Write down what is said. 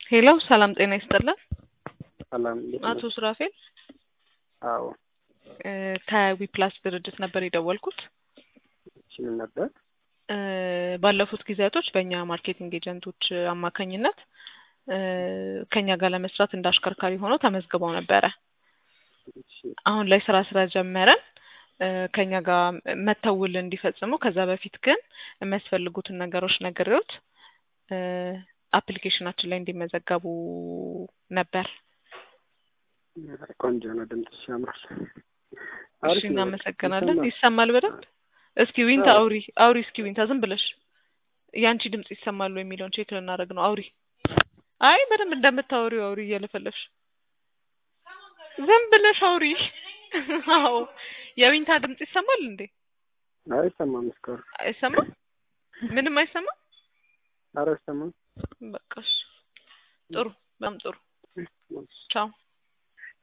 ሄሎ ሰላም ጤና ይስጥልን። ሰላም እንዴት አቶ ነው? ሱራፌል አዎ እ ከዊፕላስ ድርጅት ነበር የደወልኩት። እሺ ምን ነበር? እ ባለፉት ጊዜያቶች በእኛ ማርኬቲንግ ኤጀንቶች አማካኝነት እ ከኛ ጋር ለመስራት እንደ አሽከርካሪ ሆነው ተመዝግበው ነበረ። እሺ አሁን ላይ ስራ ስለጀመረን እ ከኛ ጋር መተው ውል እንዲፈጽሙ ከዛ በፊት ግን የሚያስፈልጉትን ነገሮች ነግሬዎት እ አፕሊኬሽናችን ላይ እንዲመዘገቡ ነበር። ቆንጆ ነው፣ ድምፅሽ ያምራል። እሺ አሪፍ ነው። እናመሰግናለን። ይሰማል? ይሰማል በደንብ? እስኪ ዊንታ አዎ። አውሪ አውሪ እስኪ ዊንታ ዝም ብለሽ ያንቺ ድምጽ ይሰማሉ የሚለውን ቼክ ልናደርግ ነው። አውሪ። አይ በደንብ እንደምታወሪው አውሪ እየለፈለፍሽ ዝም ብለሽ አውሪ። አዎ የዊንታ ድምጽ ይሰማል እንዴ? አይሰማም እስካሁን። አይሰማም? ምንም አይሰማም? ኧረ አይሰማም። በቃ እሺ። ጥሩ በጣም ጥሩ። ቻው